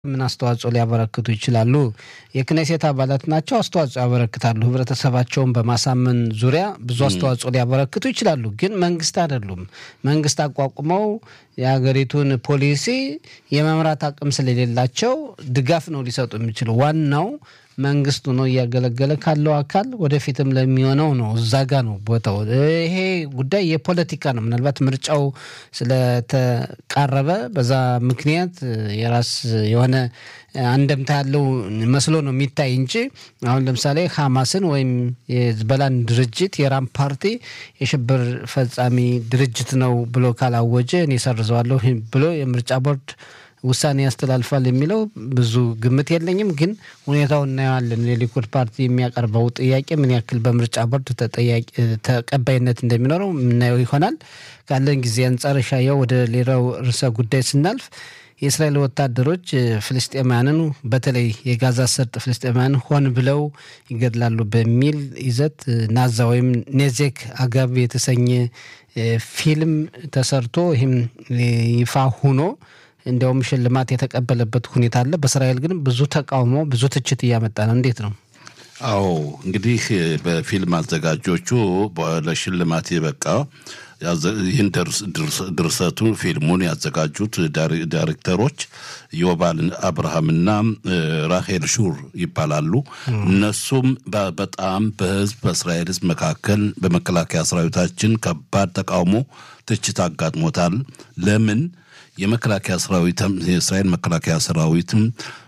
ምን አስተዋጽኦ ሊያበረክቱ ይችላሉ? የክኔሴት አባላት ናቸው፣ አስተዋጽኦ ያበረክታሉ። ህብረተሰባቸውን በማሳመን ዙሪያ ብዙ አስተዋጽኦ ሊያበረክቱ ይችላሉ። ግን መንግስት አይደሉም። መንግስት አቋቁመው የሀገሪቱን ፖሊሲ የመምራት አቅም ስለሌላቸው ድጋፍ ነው ሊሰጡ የሚችሉ ዋናው መንግስቱ ነው እያገለገለ ካለው አካል ወደፊትም ለሚሆነው ነው። እዛ ጋ ነው ቦታው። ይሄ ጉዳይ የፖለቲካ ነው። ምናልባት ምርጫው ስለተቃረበ በዛ ምክንያት የራስ የሆነ አንደምታ ያለው መስሎ ነው የሚታይ እንጂ አሁን ለምሳሌ ሐማስን ወይም የዝበላን ድርጅት የራም ፓርቲ የሽብር ፈጻሚ ድርጅት ነው ብሎ ካላወጀ እኔ ሰርዘዋለሁ ብሎ የምርጫ ቦርድ ውሳኔ ያስተላልፋል የሚለው ብዙ ግምት የለኝም። ግን ሁኔታው እናየዋለን። የሊኩድ ፓርቲ የሚያቀርበው ጥያቄ ምን ያክል በምርጫ ቦርድ ተቀባይነት እንደሚኖረው የምናየው ይሆናል። ካለን ጊዜ አንጻር ሻየው ወደ ሌላው ርዕሰ ጉዳይ ስናልፍ የእስራኤል ወታደሮች ፍልስጤማያንን በተለይ የጋዛ ሰርጥ ፍልስጤማያን ሆን ብለው ይገድላሉ በሚል ይዘት ናዛ ወይም ኔዜክ አጋብ የተሰኘ ፊልም ተሰርቶ ይህም ይፋ ሁኖ እንዲያውም ሽልማት የተቀበለበት ሁኔታ አለ። በእስራኤል ግን ብዙ ተቃውሞ፣ ብዙ ትችት እያመጣ ነው። እንዴት ነው? አዎ እንግዲህ በፊልም አዘጋጆቹ ለሽልማት የበቃ ይህን ድርሰቱ ፊልሙን ያዘጋጁት ዳይሬክተሮች ዮባል አብርሃምና ራሄል ሹር ይባላሉ። እነሱም በጣም በህዝብ በእስራኤል ህዝብ መካከል በመከላከያ ሰራዊታችን ከባድ ተቃውሞ፣ ትችት አጋጥሞታል። ለምን የመከላከያ ሰራዊትም የእስራኤል መከላከያ ሰራዊትም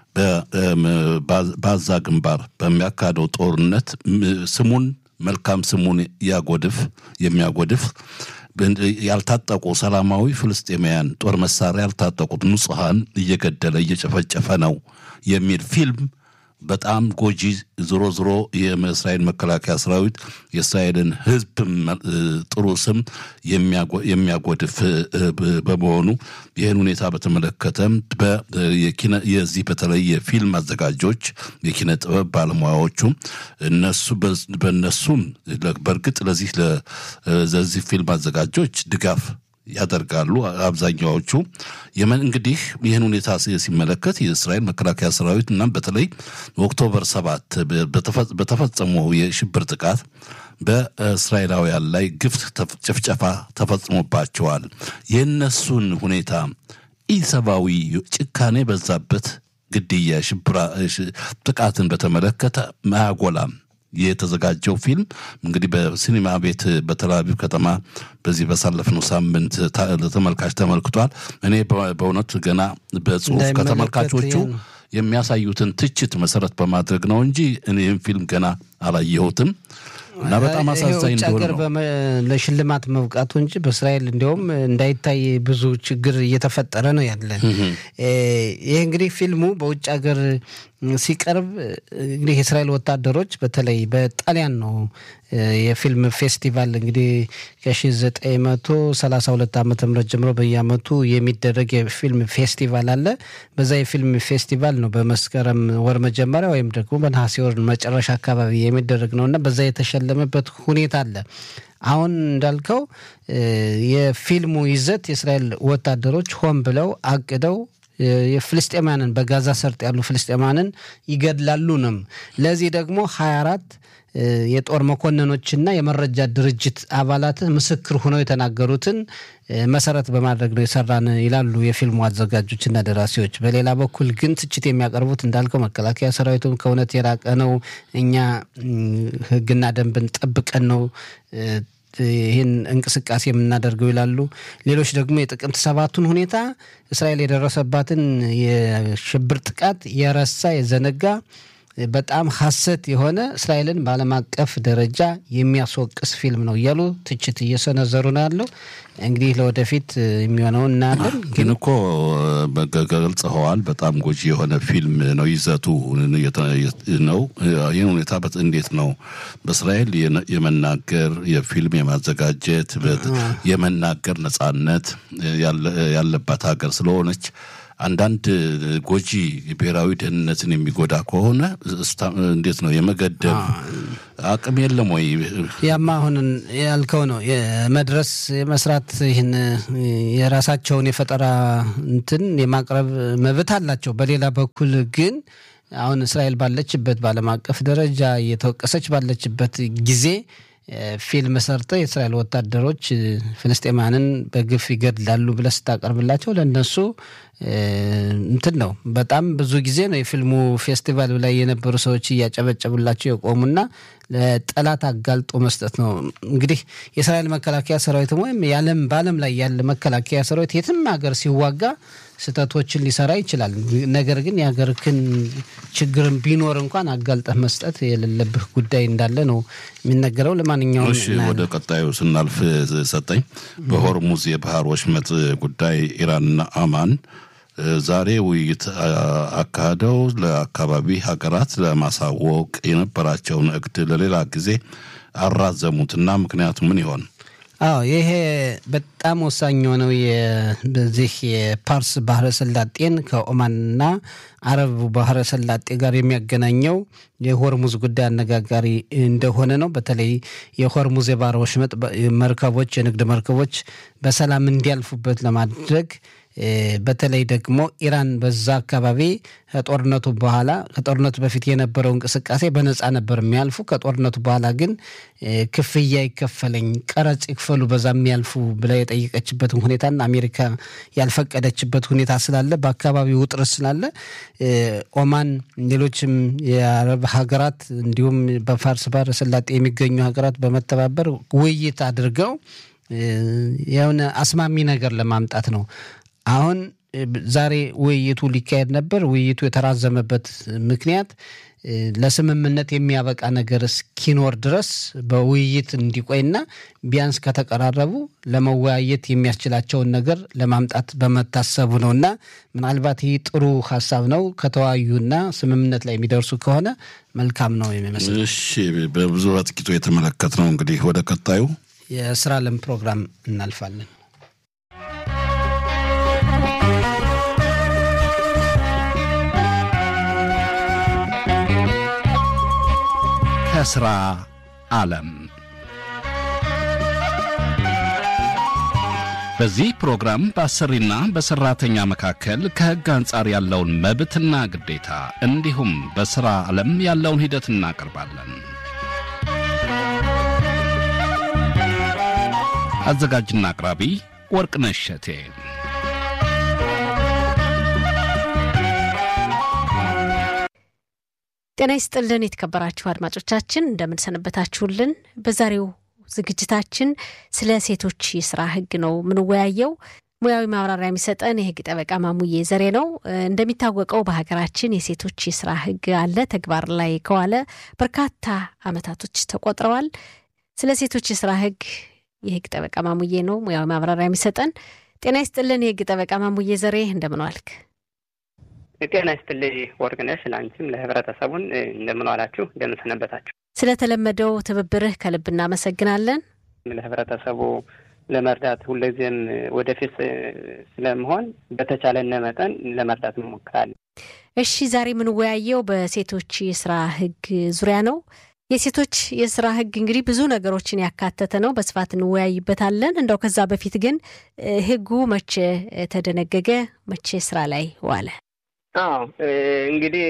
በአዛ ግንባር በሚያካሄደው ጦርነት ስሙን መልካም ስሙን ያጎድፍ የሚያጎድፍ ያልታጠቁ ሰላማዊ ፍልስጤማውያን ጦር መሳሪያ ያልታጠቁት ንጹሐን እየገደለ እየጨፈጨፈ ነው የሚል ፊልም በጣም ጎጂ ዝሮ ዝሮ የእስራኤል መከላከያ ሰራዊት የእስራኤልን ህዝብ ጥሩ ስም የሚያጎድፍ በመሆኑ ይህን ሁኔታ በተመለከተ የዚህ በተለይ የፊልም አዘጋጆች የኪነ ጥበብ ባለሙያዎቹ እነሱ በእነሱም በእርግጥ ለዚህ ለዚህ ፊልም አዘጋጆች ድጋፍ ያደርጋሉ። አብዛኛዎቹ የመን እንግዲህ ይህን ሁኔታ ሲመለከት የእስራኤል መከላከያ ሰራዊት እና በተለይ ኦክቶበር ሰባት በተፈጸመው የሽብር ጥቃት በእስራኤላውያን ላይ ግፍ ጭፍጨፋ ተፈጽሞባቸዋል። የእነሱን ሁኔታ ኢሰብአዊ ጭካኔ በዛበት ግድያ፣ ሽብራ ጥቃትን በተመለከተ አያጎላም። የተዘጋጀው ፊልም እንግዲህ በሲኒማ ቤት በተላቪቭ ከተማ በዚህ በሳለፍነው ሳምንት ለተመልካች ተመልክቷል። እኔ በእውነት ገና በጽሁፍ ከተመልካቾቹ የሚያሳዩትን ትችት መሰረት በማድረግ ነው እንጂ እኔም ፊልም ገና አላየሁትም እና በጣም አሳዛኝ እንደሆነ ነው ለሽልማት መብቃቱ እንጂ በእስራኤል እንዲያውም እንዳይታይ ብዙ ችግር እየተፈጠረ ነው ያለ። ይህ እንግዲህ ፊልሙ በውጭ ሀገር ሲቀርብ እንግዲህ የእስራኤል ወታደሮች በተለይ በጣሊያን ነው የፊልም ፌስቲቫል እንግዲህ ከ1932 ዓ ም ጀምሮ በየአመቱ የሚደረግ የፊልም ፌስቲቫል አለ። በዛ የፊልም ፌስቲቫል ነው በመስከረም ወር መጀመሪያ ወይም ደግሞ በነሐሴ ወር መጨረሻ አካባቢ የሚደረግ ነው እና በዛ የተሸለመበት ሁኔታ አለ። አሁን እንዳልከው የፊልሙ ይዘት የእስራኤል ወታደሮች ሆን ብለው አቅደው የፍልስጤማያንን በጋዛ ሰርጥ ያሉ ፍልስጤማያንን ይገድላሉ ነው። ለዚህ ደግሞ 24 የጦር መኮንኖችና የመረጃ ድርጅት አባላት ምስክር ሆነው የተናገሩትን መሰረት በማድረግ ነው የሰራን ይላሉ የፊልሙ አዘጋጆችና ደራሲዎች። በሌላ በኩል ግን ትችት የሚያቀርቡት እንዳልከው መከላከያ ሰራዊቱም ከእውነት የራቀ ነው፣ እኛ ሕግና ደንብን ጠብቀን ነው ይህን እንቅስቃሴ የምናደርገው ይላሉ። ሌሎች ደግሞ የጥቅምት ሰባቱን ሁኔታ እስራኤል የደረሰባትን የሽብር ጥቃት የረሳ የዘነጋ በጣም ሐሰት የሆነ እስራኤልን በዓለም አቀፍ ደረጃ የሚያስወቅስ ፊልም ነው እያሉ ትችት እየሰነዘሩ ነው ያለው። እንግዲህ ለወደፊት የሚሆነውን እናያለን። ግን እኮ ገልጸኸዋል። በጣም ጎጂ የሆነ ፊልም ነው ይዘቱ ነው። ይህን ሁኔታ እንዴት ነው በእስራኤል የመናገር የፊልም የማዘጋጀት የመናገር ነጻነት ያለባት ሀገር ስለሆነች አንዳንድ ጎጂ ብሔራዊ ደህንነትን የሚጎዳ ከሆነ እንዴት ነው የመገደብ አቅም የለም ወይ? ያማ አሁን ያልከው ነው የመድረስ የመስራት ይህን የራሳቸውን የፈጠራ እንትን የማቅረብ መብት አላቸው። በሌላ በኩል ግን አሁን እስራኤል ባለችበት በዓለም አቀፍ ደረጃ እየተወቀሰች ባለችበት ጊዜ ፊልም ሰርተው የእስራኤል ወታደሮች ፍልስጤማንን በግፍ ይገድላሉ ብለህ ስታቀርብላቸው ለእነሱ እንትን ነው። በጣም ብዙ ጊዜ ነው የፊልሙ ፌስቲቫል ላይ የነበሩ ሰዎች እያጨበጨቡላቸው የቆሙና ለጠላት አጋልጦ መስጠት ነው። እንግዲህ የእስራኤል መከላከያ ሰራዊትም ወይም የዓለም በዓለም ላይ ያለ መከላከያ ሰራዊት የትም ሀገር ሲዋጋ ስህተቶችን ሊሰራ ይችላል። ነገር ግን የሀገርክን ችግርን ቢኖር እንኳን አጋልጠህ መስጠት የሌለብህ ጉዳይ እንዳለ ነው የሚነገረው። ለማንኛውም እሺ፣ ወደ ቀጣዩ ስናልፍ ሰጠኝ በሆርሙዝ የባህር ወሽመጥ ጉዳይ ኢራንና አማን ዛሬ ውይይት አካሂደው ለአካባቢ ሀገራት ለማሳወቅ የነበራቸውን እቅድ ለሌላ ጊዜ አራዘሙትና ምክንያቱ ምን ይሆን? አዎ ይሄ በጣም ወሳኝ የሆነው በዚህ የፓርስ ባህረ ሰላጤን ከኦማንና አረብ ባህረ ሰላጤ ጋር የሚያገናኘው የሆርሙዝ ጉዳይ አነጋጋሪ እንደሆነ ነው። በተለይ የሆርሙዝ የባህረ ወሽመጥ መርከቦች፣ የንግድ መርከቦች በሰላም እንዲያልፉበት ለማድረግ በተለይ ደግሞ ኢራን በዛ አካባቢ ከጦርነቱ በኋላ ከጦርነቱ በፊት የነበረው እንቅስቃሴ በነፃ ነበር የሚያልፉ። ከጦርነቱ በኋላ ግን ክፍያ ይከፈለኝ፣ ቀረጽ ይክፈሉ በዛ የሚያልፉ ብላ የጠየቀችበትን ሁኔታና አሜሪካ ያልፈቀደችበት ሁኔታ ስላለ በአካባቢው ውጥረት ስላለ ኦማን፣ ሌሎችም የአረብ ሀገራት እንዲሁም በፋርስ ባህረ ሰላጤ የሚገኙ ሀገራት በመተባበር ውይይት አድርገው የሆነ አስማሚ ነገር ለማምጣት ነው። አሁን ዛሬ ውይይቱ ሊካሄድ ነበር። ውይይቱ የተራዘመበት ምክንያት ለስምምነት የሚያበቃ ነገር እስኪኖር ድረስ በውይይት እንዲቆይና ቢያንስ ከተቀራረቡ ለመወያየት የሚያስችላቸውን ነገር ለማምጣት በመታሰቡ ነው እና ምናልባት ይህ ጥሩ ሀሳብ ነው። ከተወያዩና ስምምነት ላይ የሚደርሱ ከሆነ መልካም ነው የሚመስል። እሺ፣ በብዙ በጥቂቱ የተመለከት ነው። እንግዲህ ወደ ቀጣዩ የስራ ለም ፕሮግራም እናልፋለን። ከስራ ዓለም በዚህ ፕሮግራም በአሰሪና በሰራተኛ መካከል ከሕግ አንጻር ያለውን መብትና ግዴታ እንዲሁም በሥራ ዓለም ያለውን ሂደት እናቀርባለን። አዘጋጅና አቅራቢ ወርቅነሽ እሸቴ። ጤና ይስጥልን የተከበራችሁ አድማጮቻችን እንደምንሰነበታችሁልን። በዛሬው ዝግጅታችን ስለ ሴቶች የስራ ህግ ነው የምንወያየው። ሙያዊ ማብራሪያ የሚሰጠን የህግ ጠበቃ ማሙዬ ዘሬ ነው። እንደሚታወቀው በሀገራችን የሴቶች የስራ ህግ አለ። ተግባር ላይ ከዋለ በርካታ አመታቶች ተቆጥረዋል። ስለ ሴቶች የስራ ህግ የህግ ጠበቃ ማሙዬ ነው ሙያዊ ማብራሪያ የሚሰጠን። ጤና ይስጥልን የህግ ጠበቃ ማሙዬ ዘሬ እንደምን ዋልክ? ጤና ይስጥልኝ ወርቅነሽ፣ ለአንቺም ለህብረተሰቡን እንደምን ዋላችሁ፣ እንደምን ሰነበታችሁ። ስለተለመደው ትብብርህ ከልብ እናመሰግናለን። ለህብረተሰቡ ለመርዳት ሁልጊዜም ወደፊት ስለመሆን በተቻለነ መጠን ለመርዳት እንሞክራለን። እሺ፣ ዛሬ የምንወያየው በሴቶች የስራ ህግ ዙሪያ ነው። የሴቶች የስራ ህግ እንግዲህ ብዙ ነገሮችን ያካተተ ነው። በስፋት እንወያይበታለን። እንደው ከዛ በፊት ግን ህጉ መቼ ተደነገገ? መቼ ስራ ላይ ዋለ? አዎ እንግዲህ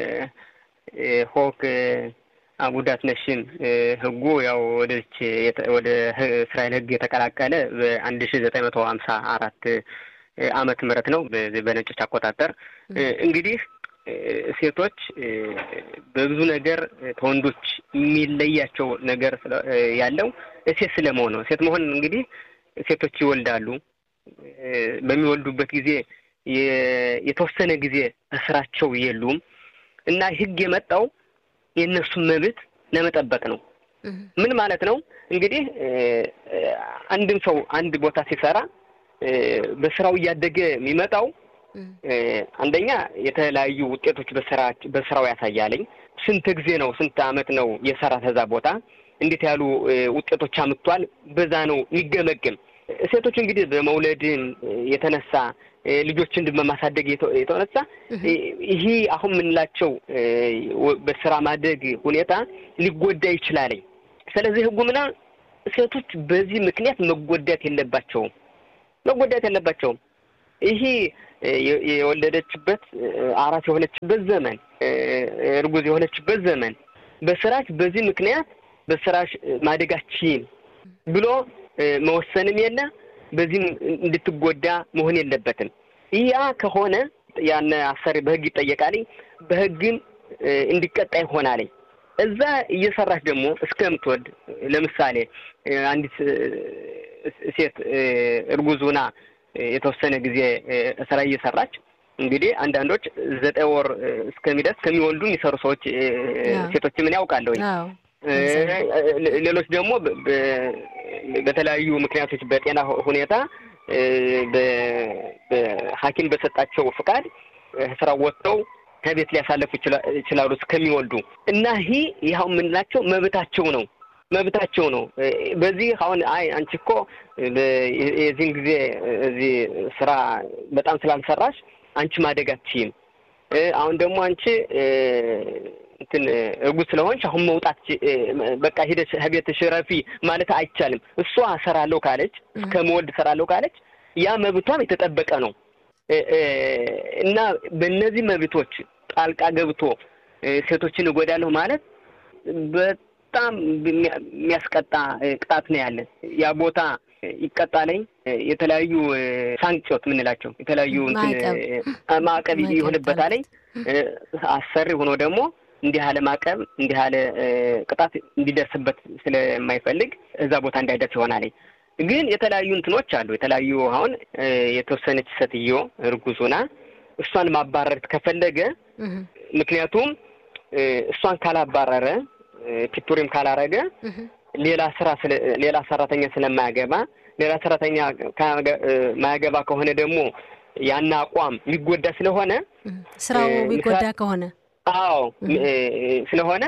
ሆክ አጉዳት ነሽም ህጉ ያው ወደች ወደ እስራኤል ህግ የተቀላቀለ በአንድ ሺ ዘጠኝ መቶ ሀምሳ አራት አመት ምህረት ነው በነጮች አቆጣጠር። እንግዲህ ሴቶች በብዙ ነገር ከወንዶች የሚለያቸው ነገር ያለው ሴት ስለመሆን ነው። ሴት መሆን እንግዲህ ሴቶች ይወልዳሉ። በሚወልዱበት ጊዜ የተወሰነ ጊዜ በስራቸው የሉም እና ህግ የመጣው የእነሱን መብት ለመጠበቅ ነው። ምን ማለት ነው እንግዲህ አንድም ሰው አንድ ቦታ ሲሰራ በስራው እያደገ የሚመጣው አንደኛ የተለያዩ ውጤቶች በስራ በስራው ያሳያለኝ። ስንት ጊዜ ነው ስንት አመት ነው የሰራ ተዛ ቦታ እንዴት ያሉ ውጤቶች አምጥቷል፣ በዛ ነው የሚገመግም። ሴቶች እንግዲህ በመውለድን የተነሳ ልጆችን በማሳደግ የተነሳ ይሄ አሁን የምንላቸው በስራ ማደግ ሁኔታ ሊጎዳ ይችላል። ስለዚህ ህጉ ምና ሴቶች በዚህ ምክንያት መጎዳት የለባቸውም መጎዳት የለባቸውም። ይሄ የወለደችበት አራስ የሆነችበት ዘመን እርጉዝ የሆነችበት ዘመን በስራች በዚህ ምክንያት በስራሽ ማደጋችን ብሎ መወሰንም የለ በዚህም እንድትጎዳ መሆን የለበትም። ያ ከሆነ ያነ አሰሪ በህግ ይጠየቃል፣ በህግም እንዲቀጣ ይሆናል። እዛ እየሰራች ደግሞ እስከምትወልድ ለምሳሌ አንዲት ሴት እርጉዝ ሆና የተወሰነ ጊዜ ስራ እየሰራች እንግዲህ አንዳንዶች ዘጠኝ ወር እስከሚደርስ ከሚወልዱ የሚሰሩ ሰዎች ሴቶች ምን ያውቃለሁ። ሌሎች ደግሞ በተለያዩ ምክንያቶች በጤና ሁኔታ በሐኪም በሰጣቸው ፍቃድ ስራ ወጥተው ከቤት ሊያሳለፉ ይችላሉ እስከሚወልዱ እና ይህ ይኸው የምንላቸው መብታቸው ነው መብታቸው ነው። በዚህ አሁን አይ አንቺ እኮ የዚህን ጊዜ እዚህ ስራ በጣም ስላልሰራሽ አንቺ ማደግ አትችይም። አሁን ደግሞ አንቺ እንትን እርጉዝ ስለሆንሽ አሁን መውጣት በቃ ሂደሽ ከቤትሽ ረፊ ማለት አይቻልም። እሷ እሰራለሁ ካለች እስከ መወልድ እሰራለሁ ካለች ያ መብቷም የተጠበቀ ነው እና በእነዚህ መብቶች ጣልቃ ገብቶ ሴቶችን እጎዳለሁ ማለት በጣም የሚያስቀጣ ቅጣት ነው ያለን። ያ ቦታ ይቀጣለኝ የተለያዩ ሳንክጮት የምንላቸው የተለያዩ ማዕቀብ ይሆንበታለኝ። አሰሪ ሆኖ ደግሞ እንዲህ ያለ ማዕቀብ እንዲህ ያለ ቅጣት እንዲደርስበት ስለማይፈልግ እዛ ቦታ እንዳይደርስ ይሆናለኝ። ግን የተለያዩ እንትኖች አሉ። የተለያዩ አሁን የተወሰነች ሴትዮ እርጉዝ ሆና እሷን ማባረር ከፈለገ ምክንያቱም እሷን ካላባረረ ፒቱሪም ካላረገ ሌላ ስራ ሌላ ሰራተኛ ስለማያገባ ሌላ ሰራተኛ ማያገባ ከሆነ ደግሞ ያን አቋም የሚጎዳ ስለሆነ ስራው የሚጎዳ ከሆነ አዎ ስለሆነ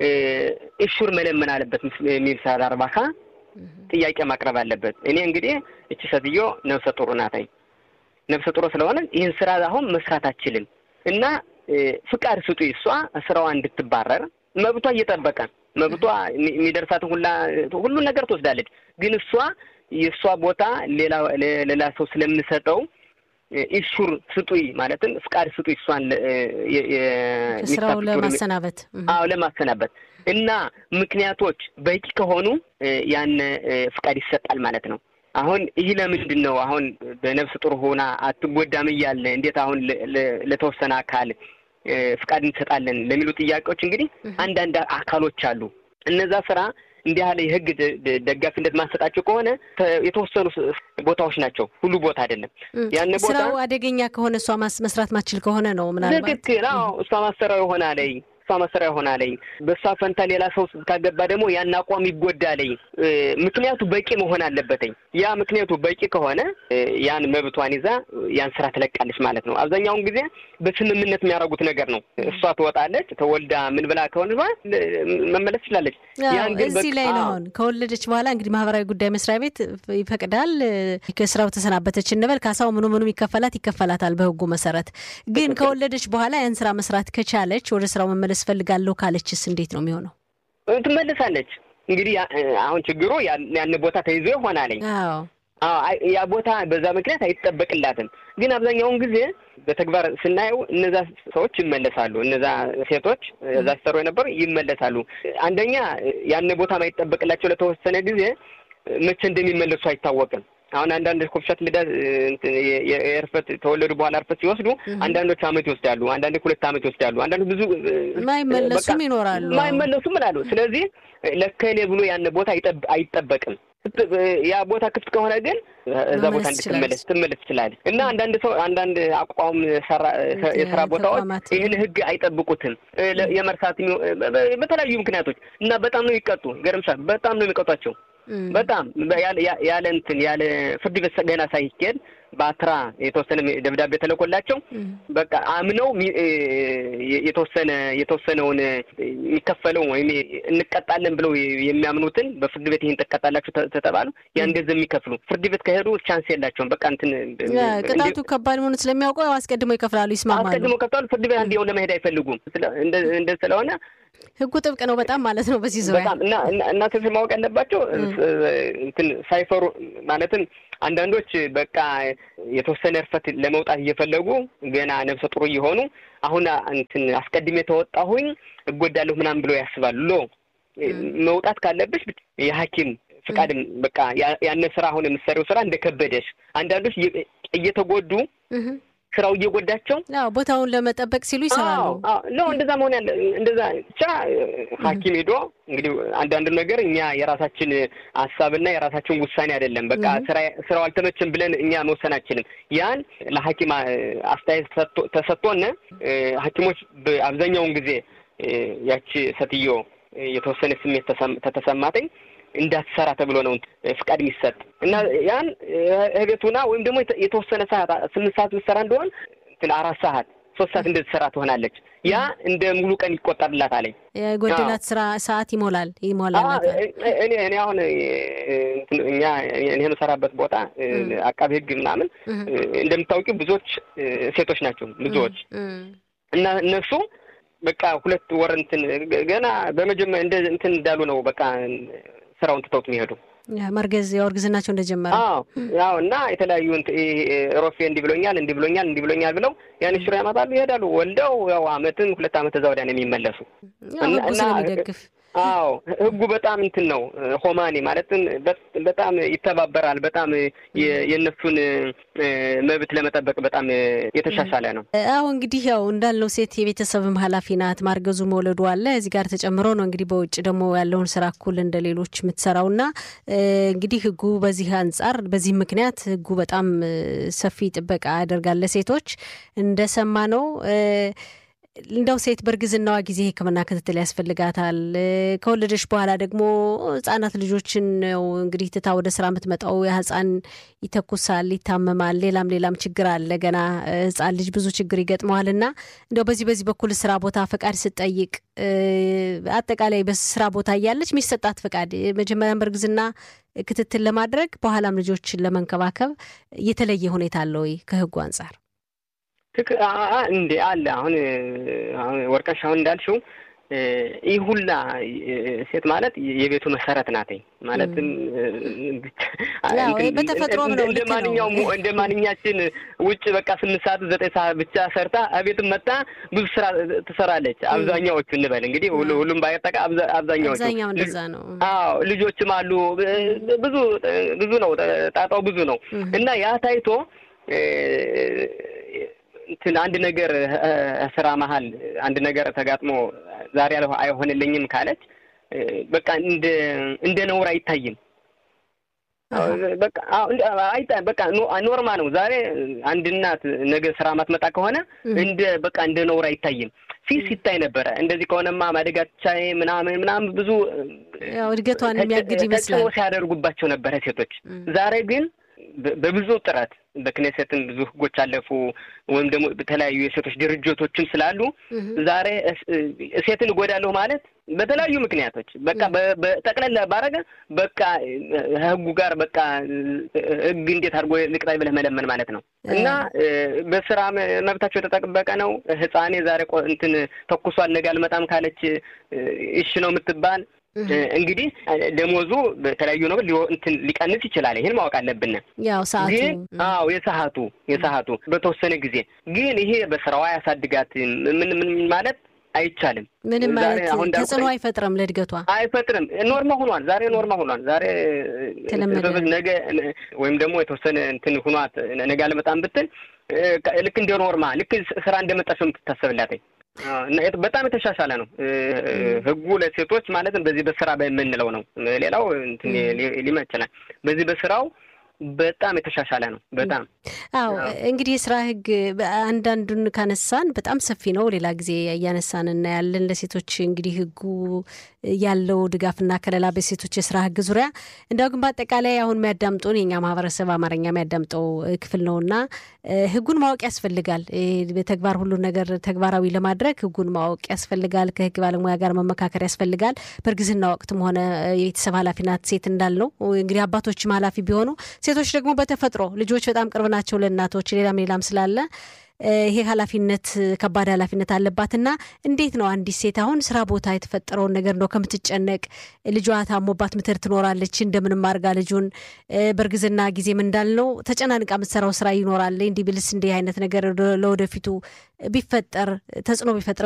እሹር መለመን አለበት የሚል ሰራ እርባታ ጥያቄ ማቅረብ አለበት። እኔ እንግዲህ እቺ ሴትዮ ነፍሰ ጡር ናታኝ ነፍሰ ጡር ስለሆነ ይህን ስራ አሁን መስራት አችልም እና ፍቃድ ስጡ እሷ ስራዋ እንድትባረር መብቷ እየጠበቀ መብቷ የሚደርሳትን ሁላ ሁሉን ነገር ትወስዳለች። ግን እሷ የእሷ ቦታ ሌላ ሌላ ሰው ስለምሰጠው ኢሹር ስጡይ ማለትም ፍቃድ ስጡይ እሷን ስራው ለማሰናበት አዎ ለማሰናበት እና ምክንያቶች በቂ ከሆኑ ያን ፍቃድ ይሰጣል ማለት ነው። አሁን ይህ ለምንድን ነው አሁን በነፍስ ጡር ሆና አትጎዳም እያለ እንዴት አሁን ለተወሰነ አካል ፍቃድ እንሰጣለን ለሚሉ ጥያቄዎች እንግዲህ አንዳንድ አካሎች አሉ። እነዛ ስራ እንዲህ ያለ የህግ ደጋፊነት ማሰጣቸው ከሆነ የተወሰኑ ቦታዎች ናቸው፣ ሁሉ ቦታ አይደለም። ያን ቦታ ስራው አደገኛ ከሆነ እሷ መስራት ማችል ከሆነ ነው ምናልባት ትክክል። አዎ እሷ ማሰሪያው ይሆናለኝ እሷ ማሰሪያ ይሆናለኝ። በእሷ ፈንታ ሌላ ሰው ካገባ ደግሞ ያን አቋም ይጎዳለኝ። ምክንያቱ በቂ መሆን አለበትኝ። ያ ምክንያቱ በቂ ከሆነ ያን መብቷን ይዛ ያን ስራ ትለቃለች ማለት ነው። አብዛኛውን ጊዜ በስምምነት የሚያደርጉት ነገር ነው። እሷ ትወጣለች፣ ተወልዳ ምን ብላ ከሆነ መመለስ ትችላለች። ያን ግን እዚህ ላይ ነው አሁን ከወለደች በኋላ እንግዲህ ማህበራዊ ጉዳይ መስሪያ ቤት ይፈቅዳል። ከስራው ተሰናበተች እንበል፣ ካሳው ምኑ ምኑም ይከፈላት ይከፈላታል በህጉ መሰረት። ግን ከወለደች በኋላ ያን ስራ መስራት ከቻለች ወደ ስራው መመለስ ፈልጋለሁ ካለችስ እንዴት ነው የሚሆነው? ትመለሳለች። እንግዲህ አሁን ችግሩ ያን ቦታ ተይዞ ይሆናለኝ። ያ ቦታ በዛ ምክንያት አይጠበቅላትም። ግን አብዛኛውን ጊዜ በተግባር ስናየው እነዛ ሰዎች ይመለሳሉ። እነዛ ሴቶች እዛ ሲሰሩ የነበሩ ይመለሳሉ። አንደኛ ያን ቦታ ማይጠበቅላቸው ለተወሰነ ጊዜ መቼ እንደሚመለሱ አይታወቅም። አሁን አንዳንድ ኮፍሻት ልዳ የእርፈት ተወለዱ በኋላ እርፈት ሲወስዱ አንዳንዶች አመት ይወስዳሉ፣ አንዳንዶች ሁለት አመት ይወስዳሉ፣ አንዳንዶች ብዙ ማይመለሱም ይኖራሉ። ማይመለሱም ምላሉ። ስለዚህ ለከሌ ብሎ ያን ቦታ አይጠበቅም። ያ ቦታ ክፍት ከሆነ ግን እዛ ቦታ እንድትመለስ ትመለስ ትችላለች። እና አንዳንድ ሰው አንዳንድ አቋም የስራ ቦታዎች ይህን ህግ አይጠብቁትም የመርሳት በተለያዩ ምክንያቶች እና በጣም ነው የሚቀጡ። ገርምሻል። በጣም ነው የሚቀጧቸው በጣም ያለ እንትን ያለ ፍርድ ቤት ገና ሳይኬድ በአትራ የተወሰነ ደብዳቤ ተልኮላቸው በቃ አምነው የተወሰነ የተወሰነውን የሚከፈለው ወይም እንቀጣለን ብለው የሚያምኑትን በፍርድ ቤት ይህን ትቀጣላችሁ ተተባሉ ያን ገንዘብ የሚከፍሉ ፍርድ ቤት ከሄዱ ቻንስ የላቸውም። በቃ እንትን ቅጣቱ ከባድ መሆኑ ስለሚያውቁ አስቀድሞ ይከፍላሉ፣ ይስማማሉ። አስቀድሞ ከፍላሉ። ፍርድ ቤት አንድ ለመሄድ አይፈልጉም። እንደ ስለሆነ ህጉ ጥብቅ ነው በጣም ማለት ነው። በዚህ ዙሪያ በጣም እና እናቶች ማወቅ ያለባቸው እንትን ሳይፈሩ ማለትም አንዳንዶች በቃ የተወሰነ እርፈት ለመውጣት እየፈለጉ ገና ነብሰ ጥሩ እየሆኑ አሁን እንትን አስቀድሜ ተወጣሁኝ እጎዳለሁ ምናምን ብሎ ያስባሉ። ሎ መውጣት ካለብሽ የሐኪም ፍቃድም በቃ ያነ ስራ አሁን የምትሰሪው ስራ እንደከበደሽ አንዳንዶች እየተጎዱ ስራው እየጎዳቸው ቦታውን ለመጠበቅ ሲሉ ይሰራሉ። ኖ እንደዛ መሆን ያለ እንደዛ ብቻ ሐኪም ሄዶ እንግዲህ አንዳንድ ነገር እኛ የራሳችን ሀሳብና የራሳችን ውሳኔ አይደለም። በቃ ስራው አልተመቸም ብለን እኛ መወሰን አንችልም። ያን ለሐኪም አስተያየት ተሰጥቶን ሐኪሞች አብዛኛውን ጊዜ ያቺ ሴትዮ የተወሰነ ስሜት ተተሰማተኝ እንዳትሰራ ተብሎ ነው ፍቃድ የሚሰጥ እና ያን እቤቱና ወይም ደግሞ የተወሰነ ሰዓት ስምንት ሰዓት ብትሰራ እንደሆን እንትን አራት ሰዓት ሶስት ሰዓት እንደትሰራ ትሆናለች። ያ እንደ ሙሉ ቀን ይቆጠርላት አለኝ። የጎደላት ስራ ሰዓት ይሞላል ይሞላል። እኔ እኔ አሁን እኛ እኔ የምሰራበት ቦታ አቃቢ ሕግ ምናምን እንደምታውቂው ብዙዎች ሴቶች ናቸው ብዙዎች እና እነሱ በቃ ሁለት ወር እንትን ገና በመጀመሪያ እንደ እንትን እንዳሉ ነው በቃ ስራውን ትተውት የሚሄዱ መርገዝ ያው እርግዝናቸው እንደጀመረ አዎ አዎ እና የተለያዩ ሮፌ እንዲህ ብሎኛል እንዲህ ብሎኛል እንዲህ ብሎኛል ብለው ያን ሽሮ ያመጣሉ ይሄዳሉ ወልደው ያው አመትም ሁለት አመት እዛ ወዲያ ነው የሚመለሱ ህጉ ስለሚደግፍ አዎ ህጉ በጣም እንትን ነው ሆማኔ ማለትም በጣም ይተባበራል። በጣም የእነሱን መብት ለመጠበቅ በጣም የተሻሻለ ነው። አዎ እንግዲህ ያው እንዳልነው ሴት የቤተሰብም ኃላፊ ናት። ማርገዙ መውለዱ አለ እዚህ ጋር ተጨምሮ ነው እንግዲህ በውጭ ደግሞ ያለውን ስራ እኩል እንደ ሌሎች የምትሰራው እና እንግዲህ ህጉ በዚህ አንጻር በዚህ ምክንያት ህጉ በጣም ሰፊ ጥበቃ ያደርጋል ለሴቶች እንደሰማ ነው። እንደው ሴት በእርግዝናዋ ጊዜ ሕክምና ክትትል ያስፈልጋታል። ከወለደች በኋላ ደግሞ ህጻናት ልጆችን ነው እንግዲህ ትታ ወደ ስራ የምትመጣው። ያ ህጻን ይተኩሳል፣ ይታመማል፣ ሌላም ሌላም ችግር አለ። ገና ህጻን ልጅ ብዙ ችግር ይገጥመዋል እና እንደው በዚህ በዚህ በኩል ስራ ቦታ ፈቃድ ስትጠይቅ አጠቃላይ በስራ ቦታ እያለች የሚሰጣት ፈቃድ መጀመሪያም በእርግዝና ክትትል ለማድረግ በኋላም ልጆችን ለመንከባከብ የተለየ ሁኔታ አለ ወይ ከህጉ አንጻር? ትክ እንዴ አለ። አሁን አሁን ወርቀሽ አሁን እንዳልሽው ይህ ሁላ ሴት ማለት የቤቱ መሰረት ናትኝ። ማለትም በተፈጥሮም ነው እንደ ማንኛውም እንደ ማንኛችን ውጭ በቃ ስምንት ሰዓት ዘጠኝ ሰዓት ብቻ ሰርታ እቤትም መጣ ብዙ ስራ ትሰራለች። አብዛኛዎቹ እንበል እንግዲህ ሁሉም ባይጠቃ አብዛኛዎቹ አብዛኛው እንደዛ ነው። አዎ ልጆችም አሉ። ብዙ ብዙ ነው ጣጣው ብዙ ነው እና ያ ታይቶ እንትን አንድ ነገር ስራ መሀል አንድ ነገር ተጋጥሞ ዛሬ አይሆንልኝም ካለች በቃ እንደ እንደ ነውር አይታይም። በቃ በቃ ኖርማ ነው። ዛሬ አንድ እናት ነገ ስራ ማትመጣ ከሆነ እንደ በቃ እንደ ነውር አይታይም። ፊት ሲታይ ነበረ። እንደዚህ ከሆነማ ማደጋቻዬ ምናምን ምናምን ብዙ እድገቷን የሚያግድ ይመስላል ሲያደርጉባቸው ነበረ ሴቶች። ዛሬ ግን በብዙ ጥረት በክኔሴትም ብዙ ህጎች አለፉ፣ ወይም ደግሞ በተለያዩ የሴቶች ድርጅቶችም ስላሉ ዛሬ ሴትን እጎዳለሁ ማለት በተለያዩ ምክንያቶች በቃ በጠቅለላ ባረገ በቃ ህጉ ጋር በቃ ህግ እንዴት አድርጎ ልቅጣይ ብለህ መለመን ማለት ነው። እና በስራ መብታቸው የተጠበቀ ነው። ህፃኔ ዛሬ እንትን ተኩሷል ነገ አልመጣም ካለች እሺ ነው የምትባል እንግዲህ ደሞዙ በተለያዩ ነገር እንትን ሊቀንስ ይችላል። ይህን ማወቅ አለብን። ያው ሰዓቱ ግን አዎ የሰዓቱ የሰዓቱ በተወሰነ ጊዜ ግን ይሄ በስራዋ ያሳድጋት ምን ምን ማለት አይቻልም። ምንም ማለት ተጽዕኖ አይፈጥርም፣ ለእድገቷ አይፈጥርም። ኖርማ ሆኗል። ዛሬ ኖርማ ሆኗል። ዛሬ ነገ ወይም ደግሞ የተወሰነ እንትን ሁኗት ነገ አልመጣም ብትል ልክ እንደ ኖርማ ልክ ስራ እንደመጣች ነው የምትታሰብላትኝ። በጣም የተሻሻለ ነው ህጉ ለሴቶች ማለትም በዚህ በስራ በምንለው ነው። ሌላው ሊመ ይችላል። በዚህ በስራው በጣም የተሻሻለ ነው። በጣም አዎ። እንግዲህ የስራ ህግ አንዳንዱን ካነሳን በጣም ሰፊ ነው። ሌላ ጊዜ እያነሳን እናያለን። ለሴቶች እንግዲህ ህጉ ያለው ድጋፍና ከለላ በሴቶች የስራ ህግ ዙሪያ እንዲያው ግን በአጠቃላይ አሁን የሚያዳምጡን የኛ ማህበረሰብ አማርኛ የሚያዳምጠው ክፍል ነው እና ህጉን ማወቅ ያስፈልጋል። በተግባር ሁሉን ነገር ተግባራዊ ለማድረግ ህጉን ማወቅ ያስፈልጋል። ከህግ ባለሙያ ጋር መመካከር ያስፈልጋል። በእርግዝና ወቅትም ሆነ የቤተሰብ ኃላፊናት ሴት እንዳልነው እንግዲህ አባቶችም ኃላፊ ቢሆኑ ሴቶች ደግሞ በተፈጥሮ ልጆች በጣም ቅርብ ናቸው ለእናቶች ሌላም ሌላም ስላለ ይሄ ኃላፊነት ከባድ ኃላፊነት አለባትና እንዴት ነው አንዲት ሴት አሁን ስራ ቦታ የተፈጠረውን ነገር ነው ከምትጨነቅ ልጇ ታሞባት ምትር ትኖራለች እንደምንም አድርጋ ልጁን በእርግዝና ጊዜም እንዳልነው ተጨናንቃ የምትሰራው ስራ ይኖራል። እንዲህ ብልስ እንዲህ አይነት ነገር ለወደፊቱ ቢፈጠር ተጽዕኖ ቢፈጥር